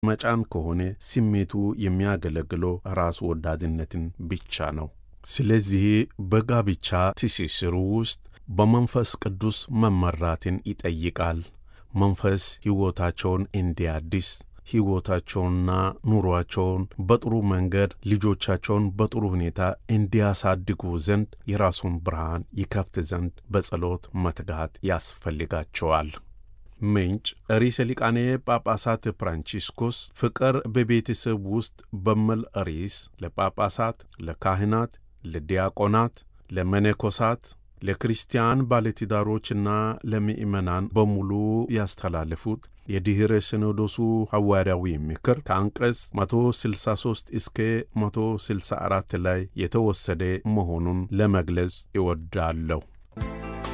መጫን ከሆነ ስሜቱ የሚያገለግለው ራስ ወዳድነትን ብቻ ነው። ስለዚህ በጋብቻ ትስስሩ ውስጥ በመንፈስ ቅዱስ መመራትን ይጠይቃል። መንፈስ ሕይወታቸውን እንዲያድስ ሕይወታቸውንና ኑሯቸውን በጥሩ መንገድ ልጆቻቸውን በጥሩ ሁኔታ እንዲያሳድጉ ዘንድ የራሱን ብርሃን ይከፍት ዘንድ በጸሎት መትጋት ያስፈልጋቸዋል። ምንጭ ርዕሰ ሊቃነ ጳጳሳት ፍራንቺስኮስ ፍቅር በቤተሰብ ውስጥ በሚል ርዕስ ለጳጳሳት፣ ለካህናት፣ ለዲያቆናት፣ ለመነኮሳት ለክርስቲያን ባለትዳሮችና ለምእመናን በሙሉ ያስተላለፉት የድኅረ ሲኖዶሱ ሐዋርያዊ ምክር ከአንቀጽ 163 እስከ 164 ላይ የተወሰደ መሆኑን ለመግለጽ እወዳለሁ።